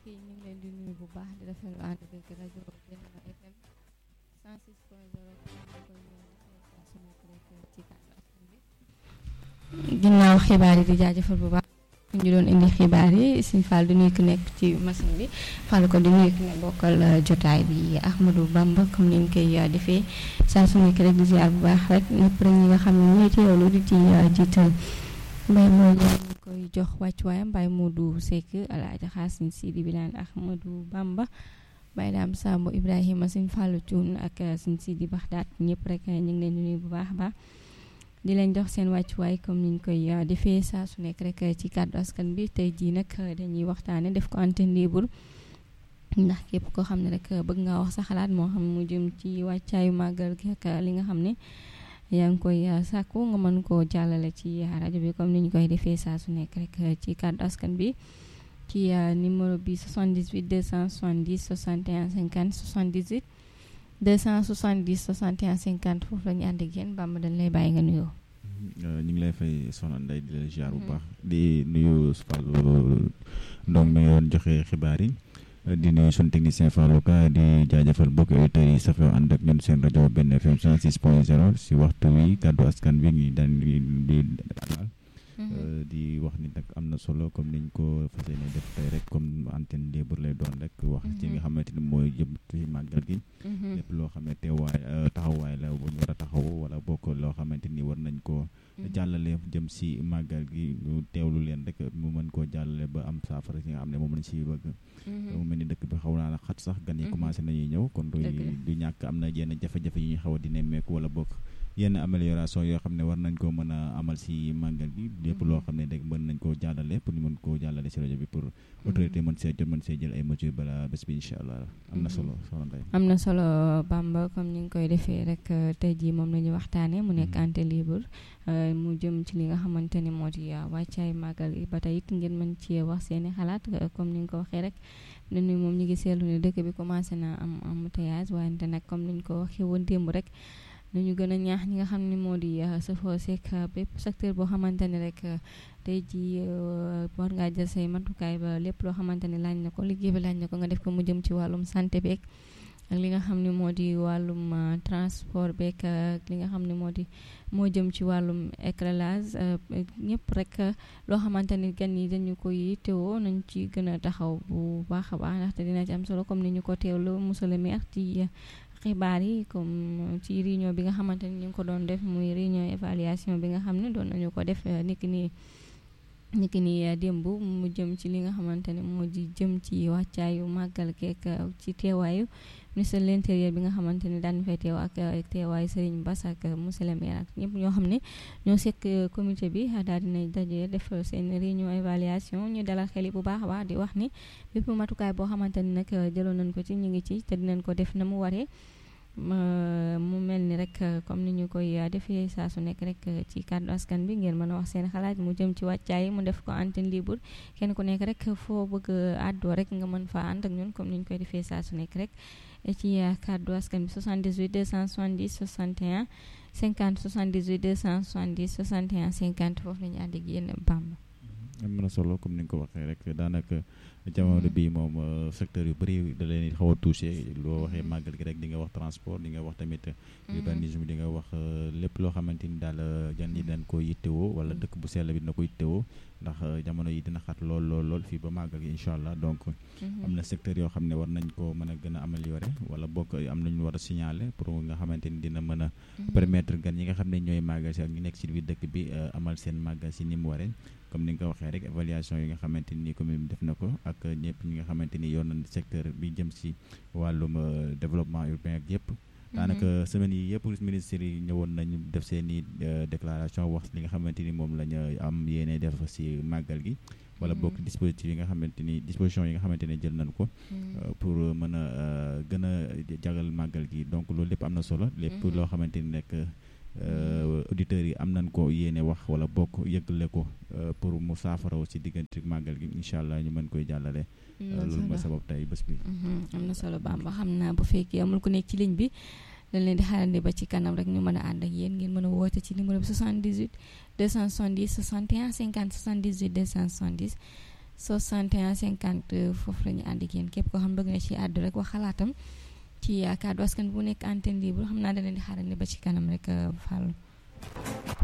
yi ñu ngi leen di nuyu bu baax di rafetlu ànd beeg rajo Benno FM 106 point 0 ci kàddu askan bi ginnaaw xibaar yi di jaajëfal bu baax ñu doon indi xibaar yi Sëñ Fall di nuyu ki nekk ci machine bi Fall ko di nuyu ki ne bokkal jotaay bi Ahmadou Bamba comme ni ñu koy defee saa su nekk rek di ziar bu baax rek ñëpp rek ñi nga xam ne ñooy teewlu di ci jiital mbay mooy ñu koy jox wàccuwaayam Baye Modou Seck Alaaji Xaasin Sidi Bilane Ahmadou Bamba Baye Daam Samb Ibrahima Sëñ Fallu Cuun ak Sëñ Sidi Baxdaat ñëpp rek ñu ngi leen di nuyu bu baax a baax di leen jox seen wàccuwaay comme niñ koy defee saa su nekk rek ci kàddu askan bi tey jii nag dañuy waxtaane def ko antenne libre ndax képp koo xam ne rek bëgg nga wax sa xalaat moo xam mu jëm ci wàccaayu màggal gi ak li nga xam ne yaa ngi koy sàkku nga mën koo jàllale ci rajo bi comme ni ñu koy defee saa su nekk rek ci kàddu askan bi ci numéro bi 78 270 61 50 78 270 61 50 foofu la ñu ànd ak yéen Bamba dañ lay bàyyi nga nuyoo. ñu ngi lay fay soxna Ndeye di la ziar bu baax di nuyu Fallou Ndong mi yoon joxe xibaar yi di nuyu suñu technicien Fallou Ka di jaajëfal mbokki auditeurs yi safoo ànd ak ñun seen rajo Benno FM 106 point 0 si waxtu wi kàddu askan bi ngi daan di di di wax ni nag am na solo comme niñ ko fas yéene def tey rek comme antenne libre lay doon rek wax ci nga xamante ni mooy jëm ci màggal gi lépp loo xam ne teewaay taxawaay la bu ñu war a taxaw wala bokk loo xamante ni war nañ ko jàllale jëm si màggal gi ñu teewlu leen rek mu mën koo jàllale ba am saafara si nga xam ne moom lañ si bëgg mu mel ni dëkk bi xaw naa la xat sax gan yi commencé nañuy ñëw kon du du ñàkk am na yenn jafe-jafe yi ñuy xaw a di nemmeeku wala bokk yenn amélioration yoo xam ne war nañ koo mën a amal si màggal gi lépp loo xam ne rek mën nañ koo jàllale pour ñu mën koo jàllale si rajo bi pour autorité mën see jot mën see jël ay mesures bala bés bi incha allah am na solo soxna Ndeye am na solo Bamba comme ni nga koy defee rek tey jii moom la ñu waxtaanee mu nekk antenne libre mu jëm ci li nga xamante ni moo di wàccaay màggal yi ba tey it ngeen mën cee wax seeni xalaat comme ni nga ko waxee rek ne ni moom ñu ngi seetlu ne dëkk bi commencé na am embouteillage wante nag comme ni ñu ko waxee woon démb rek ñu gën a ñaax ñi nga xam ne moo di safoo seek bépp secteur boo xamante ni rek tey jii war ngaa jël say matukaay ba lépp loo xamante ni laaj na ko liggéey bi laaj na ko nga def ko mu jëm ci wàllum santé beeg ak li nga xam ne moo di wàllum transport beeg ak li nga xam ne moo di moo jëm ci wàllum éclairage ñëpp rek loo xamante ni gan yi dañu ko yittewoo nañ ci gën a taxaw bu baax a baax ndaxte dina ci am solo comme ni ñu ko teewlu monsieur le maire ci xibaar yi comme ci réunion bi nga xamante ni ñu ngi ko doon def muy réunion évaluation bi nga xam ne doon nañu ko def niki nii niki nii démb mu jëm ci li nga xamante ne moo di jëm ci wàccaayu màggal keek ci teewaayu ministre de l'intérieur bi nga xamante ni daan fay teew ak teewaayu Serigne Bass ak monsieur le maire ak ñëpp ñoo xam ne ñoo sekk comité bi daal dinañ daje def seen réunion évaluation ñu dalal xel yi bu baax a baax di wax ni bépp matukaay boo xamante ni nag jëloon nañ ko ci ñu ngi ci te dinañ ko def na mu waree mu mel ni rek comme ni ñu koy defee saa su nekk rek ci kàddu askan bi ngeen mën a wax seen xalaat mu jëm ci wàccaay mu def ko antenne libre kenn ku nekk rek foo bëgg àddoo rek nga mën faa ànd ak ñun comme ni ñu koy defee saa su nekk rek ci kàddu askan bi 78 270 61 50 78 270 61 50 foofu la ñu ànd ak yéen Bamba. am na solo comme ni nga ko waxee rek daanaka jamono bii moom secteur yu bëri da leen xaw a touché loo waxee màggal gi rek di nga wax transport di nga wax tamit urbanisme di nga wax lépp loo xamante ni daal jan yi dañ ko yittewoo wala dëkk bu sell bi dina ko yittewoo ndax jamono yi dina xat lool lool lool fii ba màggal gi incha allah donc am na secteur yoo xam ne war nañ ko mën a gën a améliorer wala bokk am nañu war a signaler pour nga xamante ni dina mën a permettre gan yi nga xam ne ñooy màggal si ak ñu nekk si biir dëkk bi amal seen màggal si ni mu waree comme ni nga ko waxee rek évaluation yi nga xamante ni commune bi def na ko ak ñëpp ñi nga xamante ni yoon na secteur bi jëm si wàllum développement urbain ak yëpp daanaka semaines yi yëpp ministres yi ñëwoon nañu def seen i déclaration wax li nga xamante ni moom la ñu am yéene def si màggal gi wala bokk dispositif yi nga xamante ni disposition yi nga xamante ne jël nañ ko pour mën a gën a jagal màggal gi donc loolu lépp am na solo lépp loo xamante ni nekk auditeurs yi am nañ ko yéene wax wala bokk yëgle ko pour mu saafaraw si diggante màggal gi incha allah ñu mën koy jàllale loolu mooy sabab tey bés bi am na solo Bamba xam naa bu fekkee amul ku nekk ci ligne bi dañ leen di xaarandi ba ci kanam rek ñu mën a ànd ak yéen ngeen mën a woote ci numéro bi 78 270 61 50 78 270 61 50 foofu la ñu ànd ak yéen képp koo xam bëgg na ci àddu rek wax xalaatam ci kàddu askan bu nekk antenne libre xam naa da leen di xaarandi ba ci kanam rek Fallou